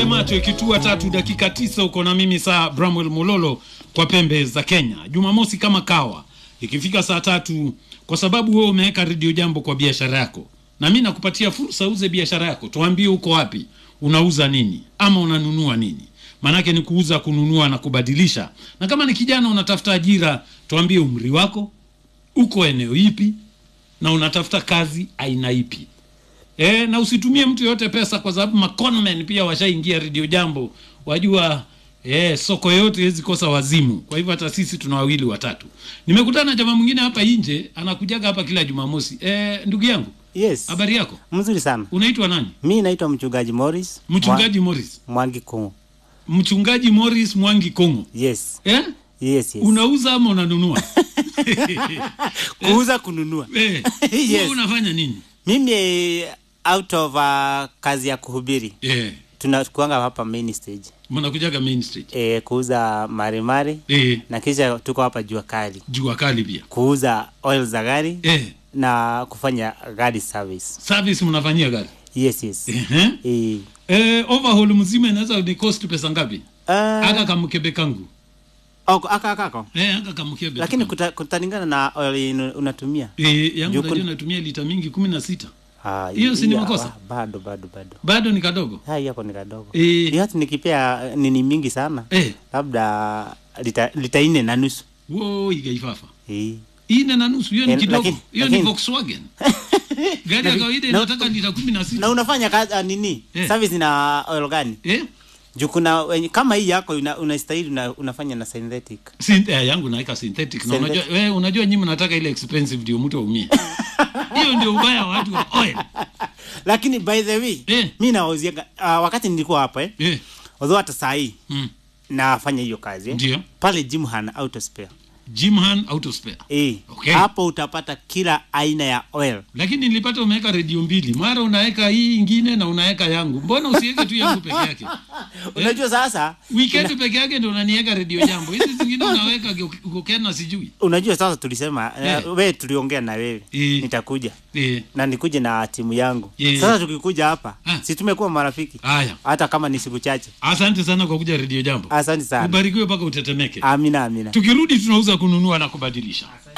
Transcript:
macho ikitua tatu dakika tisa uko na mimi saa Bramwell Mololo kwa pembe za Kenya. Jumamosi kama kawa ikifika saa tatu, kwa sababu wewe umeweka redio jambo kwa biashara yako, na mimi nakupatia fursa uze biashara yako. Tuambie uko wapi, unauza nini ama unanunua nini? Maanake ni kuuza, kununua na kubadilisha. Na kama ni kijana unatafuta ajira, tuambie umri wako, uko eneo ipi, na unatafuta kazi aina ipi. E, na usitumie mtu yoyote pesa kwa sababu maconmen pia washaingia redio jambo wajua e, soko yote hawezi kosa wazimu kwa hivyo hata sisi tuna wawili watatu nimekutana na jamaa mwingine hapa nje anakujaga hapa kila jumamosi e, ndugu yangu Yes. habari yako Mzuri sana. unaitwa nani Mi naitwa mchungaji Morris. mchungaji morris Mwa- Mwangi Kongo. mchungaji morris mwangi kongo Yes. eh? Yes, yes. unauza ama unanunua Kuuza kununua. eh, Yes. wewe unafanya nini Mimi eh, out of uh, kazi ya kuhubiri. eh, Tunakuanga hapa main stage. mnakujaga main street E, kuuza marimari eh, na kisha tuko hapa jua kali. jua kali pia Kuuza oil za gari eh, na kufanya gari service. service mnafanyia gari Yes, yes. Ehe. Eh, Eh, overhaul mzima inaweza ni cost pesa ngapi? uh, Aka kamkebe kangu. oko- aka akako. Eh, aka kamkebe. Lakini tu. kuta, kutalingana na oil inu- unatumia. eh, yangu Juku- najua natumia lita mingi 16. Ah, Hiyo si ni iya, makosa? ah, Bado bado bado. Bado ni kadogo. Hai yako ni kadogo. Eh, Hiyo hata nikipea eh, nini mingi sana. eh, Labda lita, lita nne na nusu. wo igaifafa. Eh. Ine na nusu hiyo ni Eh, kidogo. lakini- Hiyo ni lakini- Volkswagen. Gari ya Lakini- kawaida na- inataka lita 16. Na unafanya kazi uh, nini? Eh. Service na oil gani? Eh? Juu kuna wenye- kama hii yako una, unastahili una, unafanya na synthetic. Sin, eh, yangu naika synthetic na unajua Synthetic. wewe unajua nyinyi mnataka ile expensive ndio mtu aumie. Hiyo ndio ubaya wa watu wa oil. Lakini by the way, Eh. mimi nawauzia uh, wakati nilikuwa hapa eh. Eh. Although hata saa hii Mm. nafanya hiyo kazi eh. Ndio. Pale Jimhan Auto Spare. Jimhan Auto Spare. Eh. Okay. Hapo utapata kila aina ya oil. lakini nilipata umeweka redio mbili mara unaweka hii ingine na unaweka yangu mbona usiweke tu yangu peke yake Unajua sasa wikendi peke yake ndo unaniweka redio jambo hizi zingine unaweka ukokena sijui unajua sasa tulisema Eh. eh. wewe tuliongea na wewe Eh. nitakuja Eh, na nikuje na timu yangu Yeah. sasa tukikuja hapa Ah. si tumekuwa marafiki haya hata kama ni siku chache asante sana kwa kuja redio jambo asante sana ubarikiwe mpaka utetemeke amina amina tukirudi tunauza kununua na kubadilisha